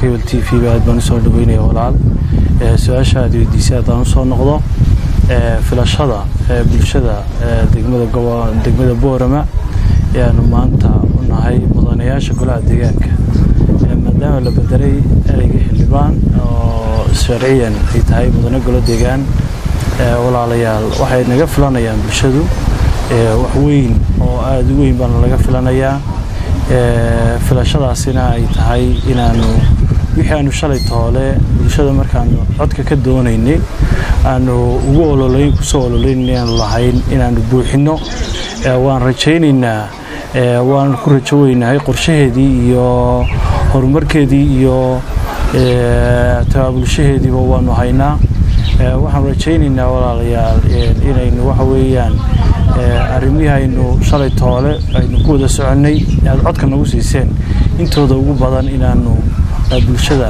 cable t v ba aad baan usoo dhaweynaya walaal su-aasha aad weydiisay haddaan usoo noqdo filashada bulshada degmada degmada boorama ayaanu maanta u nahay mudanayaasha golaha deegaanka maadaama la bedelay ereyga xildhibaan oo sharciyan ay tahay mudane golo deegaan walaalayaal waxay naga filanayaan bulshadu wax weyn oo aada u weyn baana laga filanayaa filashadaasina ay tahay inaanu wixii aanu shalay toole bulshada markaanu codka ka doonaynay aanu ugu ololeyn kusoo ololeyn inaanu lahayn inaanu buuxinno waan rajaynaynaa waan ku rajo weynahay qorshaheedii iyo horumarkeedii iyo tabaabulshaheediiba waanu haynaa waxaanu rajaynaynaa walaalayaal inaynu waxa weeyaan arrimihii aynu shalay toole aynu ku wada soconnay aad codka nagu siiseen intooda ugu badan inaanu bulshada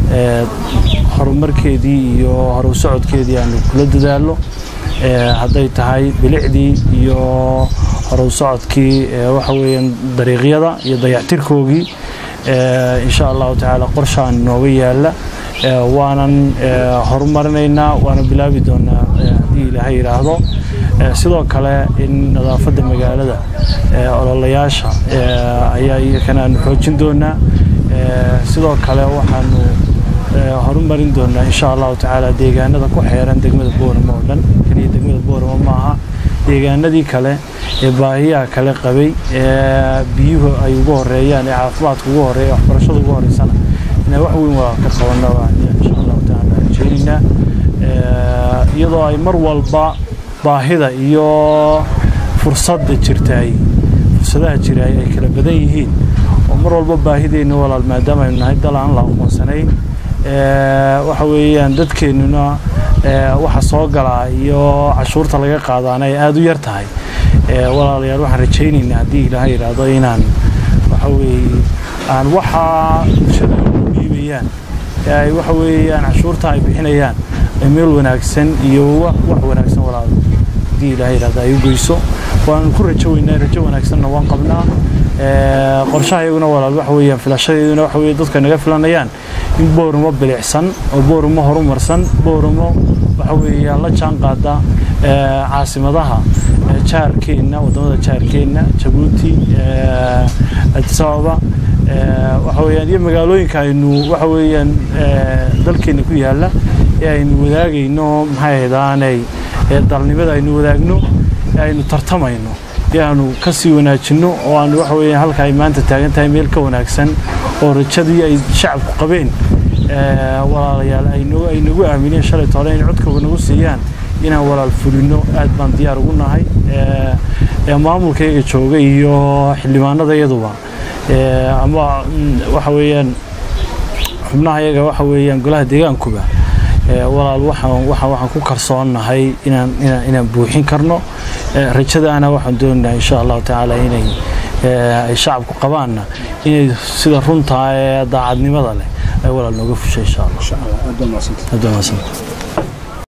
horumarkeedii iyo horu socodkeedii aanu kula dadaalno hadday tahay bilicdii iyo horu socodkii waxa weeyaan dariiqyada iyo dayactirkoogii insha allahu tacaala qorshaan nooga yaala waanan horumarinaynaa waana bilaabi doonaa haddii ilaahay yidhaahdo sidoo kale in nadaafadda magaalada ololayaasha ayaa iyakana aanu xoojin doonaa sidoo kale waxaanu horumarin doonaa insha allahu tacaala deegaanada ku xeeran degmada boorama oo dhan keliya degmada boorama maaha deegaanadii kale ee baahiyaha kale qabay ee biyuhu ay ugu horeeyaan ee caafimaadka ugu horeeya waxbarashada ugu horeysana inay wax weyn waa ka qabana insha allahu tacaala rajeynaynaa iyadoo ay mar walba baahida iyo fursadda jirtaay fursadaha jiraay ay kala badan yihiin oo mar walba baahideenna walaal maadaama aynu nahay dal aan la aqoonsanayn waxa weeyaan dadkeennuna waxa soo galaa iyo cashuurta laga qaadaana ay aada u yar tahay walaalayaal waxaan rajaynaynaa haddii ilaahay yidhaahdo inaan waxa weeye aan waxaa bulshada u dhiibayaan ee ay waxa weeyaan cashuurta ay bixinayaan ee meel wanaagsan iyo wax wanaagsan walaal haddii ilaahay yidhaahdo ay u geyso waan ku rajo weynaa rajo wanaagsanna waan qabnaa qorshaha iyaguna walaal waxa weeyaan filashadeeduna waxa weeye dadka naga filanayaan in booramo bilicsan oo booramo horumarsan booramo waxa weeyaan la jaan qaada caasimadaha jaarkeenna wadamada jaarkeenna jabuuti addis ababa waxa weeyaan iyo magaalooyinka aynu waxa weeyaan dalkeena ku yaala ee aynu wadaagayno maxay ahaydaanay dalnimada aynu wadaagno ee aynu tartamayno ee aanu ka sii wanaajinno oo aanu waxa weeyaan halka ay maanta taagan tahay meel ka wanaagsan oo rajadii ay shacabku qabeen walaalayaal ay nagu aamineen shalay toole in codkooga nagu siiyaan inaan walaal fulino aad baan diyaar ugu nahay maamulkayga jooga iyo xildhibaanada iyaduba ama waxa weeyaan xubnaha iyaga waxa weeyaan golaha deegaankuba walaal waxaan waxaan ku kalsoonnahay inaan inaan inaan buuxin karno rajadaana waxaan doonaynaa insha allahu tacaala inay ay shacabku qabaanna inay sida runtaa ee daacadnimada leh ay walaal nooga fushay insha allah